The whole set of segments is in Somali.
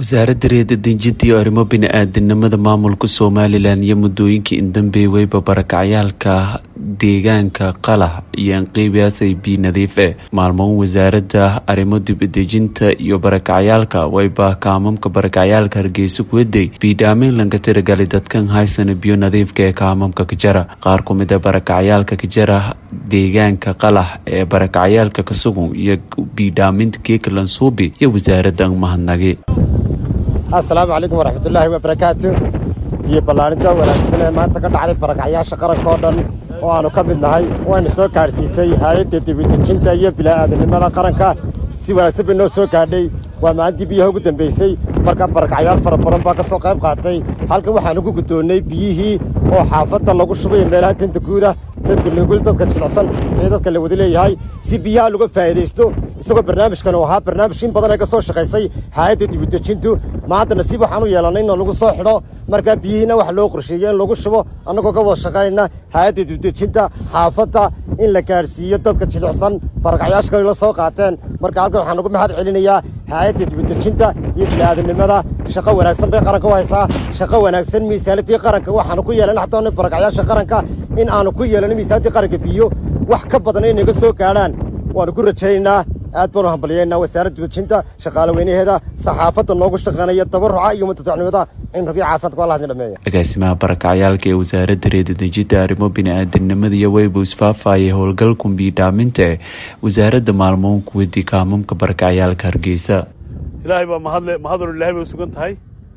wasaaradda reerdejinta iyo arrimo bini-aadanimada maamulka somalilan iyo muddooyinkii indambeeweyba barakacyaalka deegaanka qalah iyo anqeybiyaasay bi nadiif e maalmoon wasaaradda arrimo dibadejinta iyo barakacyaalka wayba kaamamka barakacyaalka hargeysa kuwaday biidhaameyn lanka tiragali dadkan haysana biyo nadiifka ee kaamamka kajara qaar ku mid a barakacyaalka kajara deegaanka qalah ee barakacyaalka kasugun iyo biidhaaminta geeka lansuubi iyo wasaaradda mahadnagi assalaamu calaykum waraxmatullaahi wabarakaatu iyo ballaarinta wanaagsan ee maanta ka dhacday barakacyaasha qaranka oo dhan oo aannu ka mid nahay wayna soo gaadhsiisay hay-adda dibadejinta iyo bila'aadanimada qaranka si wanaagsan bay noo soo gaadhay waa maalintii biyaha ugu dambaysay marka barakacyaal fara badan baa ka soo qayb qaatay halkan waxaanu ku guddoonnay biyihii oo xaafadda lagu shubay meelaha danta guuda dadka nugul dadka jilicsan ee dadka la wada leeyahay si biyaha laga faa'iidaysto isagoo barnaamijkan uu ahaa barnaamij in badan ee ka soo shaqaysay hay-adda dibadejintu maanta nasiib waxaan u yeelannay in lagu soo xidho markaa biyihiina wax loo qorsheeyey in lagu shubo annagoo ka wada shaqaynna hay-adda dibadejinta xaafadda in la gaadhsiiyo dadka jilicsan barakacyaasha kale la soo qaateen marka halkan waxaan ugu mahad celinayaa hay-adda dibadejinta iyo bila'aadanimada shaqo wanaagsan bay qaranka u haysaa shaqo wanaagsan miisaanadii qaranka waxaanu ku yeelan xataa barakacyaasha qaranka in aanu ku yeelan miisaanadii qaranka biyo wax ka badan ay naga soo gaadhaan waanu ku rajaynaynaa aad baanu hambalyaynaa wasaaradda dibadejinta shaqaale weynaheeda saxaafadda noogu shaqaynaya tabaruca iyo mutadacnimada cimriga caafimaadka waa lahadin dhameeya agaasimaha barakacyaalka ee wasaaradda reerdejinta arrimo bini-aadanimada iyo weybu isfaafayay howlgalkun biidhaaminta ee wasaaradda maalmoon kuwadii kaamamka barakacyaalka hargeysa ilaahay baa mahadle mahadalo ilaahay bay sugan tahay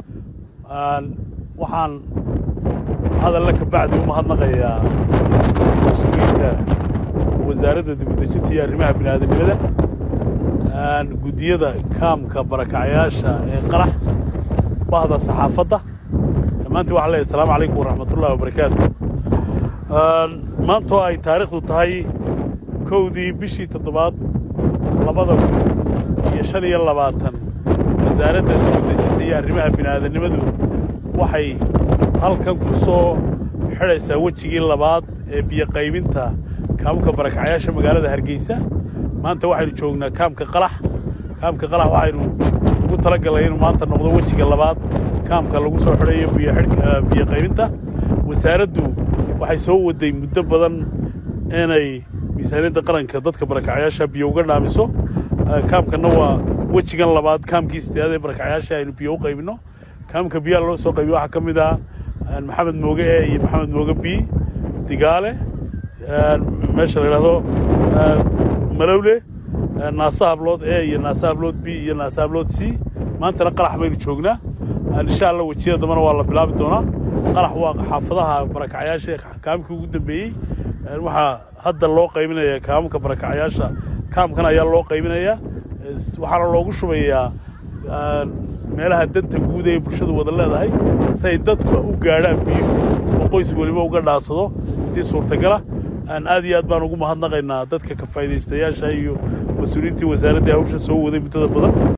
waxaan hadalle ka bacdi u mahadnaqayaa mas-uuliyiinta wasaaradda dibadejinta iyo arrimaha bini'aadanimada guddiyada kaamka barakacyaasha ee qarax bahda saxaafadda dhammaantiin waxaan leeyahay asalaamu calaykum waraxmatullahi wabarakaatu maantoo ay taariikhdu tahay kowdii bishii toddobaad labada kun iyo shan iyo labaatan wasaaradda dibadejinta iyo arrimaha bini'aadanimadu waxay halkan ku soo xidhaysaa wejigii labaad ee biyo qaybinta kaamka barakacyaasha magaalada hargeysa maanta waxaynu joognaa kaamka qalax kaamka qalax waxaynu ugu talagallay inuu maanta noqdo wejiga labaad kaamka lagu soo xidhayo biyo qaybinta wasaaraddu waxay soo waday muddo badan inay miisaaniyadda qaranka dadka barakacyaasha biyo uga dhaamiso kaamkanna waa wejigan labaad kaamkii sideedaad ee barakacyaasha aynu biyo u qaybinno kaamka biyaha loo soo qaybiyo waxaa ka mid ah maxamed mooge e iyo maxamed mooge b digaale meesha la yidhahdo malowle naasa hablood e iyo naasa hablood b iyo naasa hablood c maantana qalax baynu joognaa insha alla wejiyada dambana waa la bilaabi doonaa qalax waa xaafadaha barakacyaasha kaamkii ugu dambeeyey waxaa hadda loo qaybinaya kaamka barakacyaasha kaamkan ayaa loo qaybinayaa waxaana loogu shubayaa meelaha danta guud ee bulshadu wada leedahay si ay dadka u gaadhaan biyo oo qoys weliba uga dhaansado haddii suurtagala aad iyo aad baan ugu mahadnaqaynaa dadka ka faa'idaystayaasha iyo mas-uuliyiintii wasaaraddii hawsha soo waday muddada badan